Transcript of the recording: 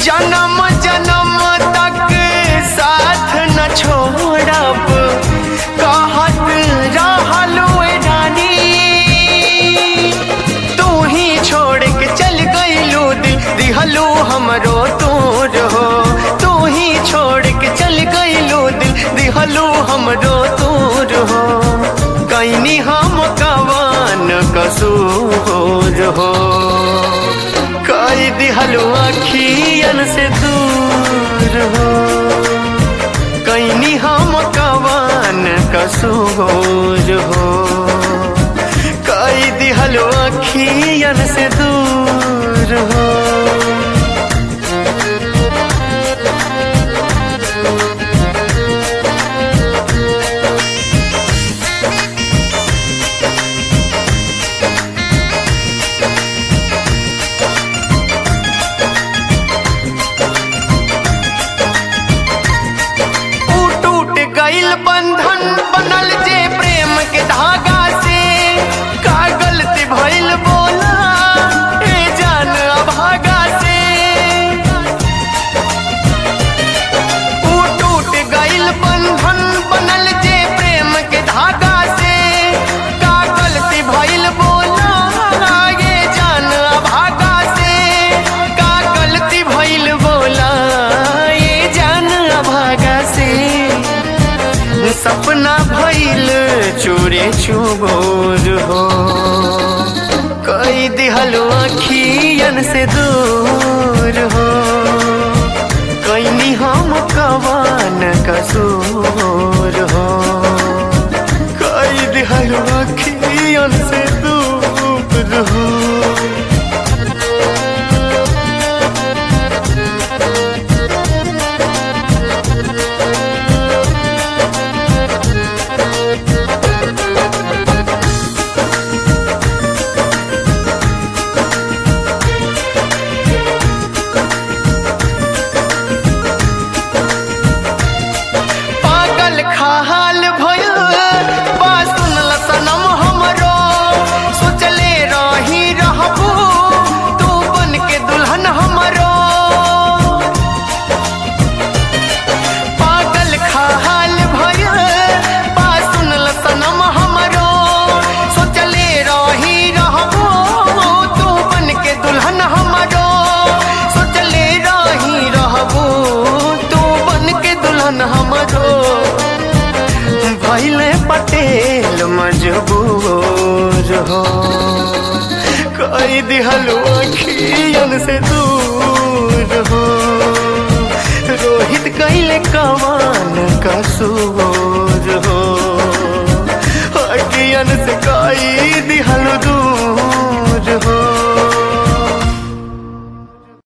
जन्म जन्म तक साथ न छोड़ब कहत रहलू रानी तू ही छोड़ के चल गईलू दिहलू हमरो तोर हो तू ही छोड़ के चल गईलू दिहलू हमरो तोर हो कैनी हम कवान कसूर हो कई दिहलू अखियन से दूर हो कैनी हम कवान कसूर हो कई दिहलो अखियन से दूर हो ऊ टूट गईल बंधन बनल जे प्रेम के धागा से का गलती भइल बोला ए जान अभागा से ऊ टूट गईल बंधन बनल जे प्रेम के धागा से का गलती भइल बोला ए जान अभागा से का गलती भइल बोला ए जान अभागा से सपना भइल चोरे चुबोर हो कई दिहलो अखियन से दूर हो कैनी हम कवान कसूर हो कई दिहलो अखियन से दूर हो पागल खाल भयो बा सुनल सनम हमरो सोचले रही रहबू तू बन के दुल्हन हमरो पागल खाल भयो बा सुनल सनम हमरो सोचले रही रहबू तू बन के दुल्हन हमरो सोचले रही रहबू तू बन के दुल्हन हमरो भैले पटेल मजबूर हो कई दिहलो अखियन से दूर हो रोहित कैले कवान कसूर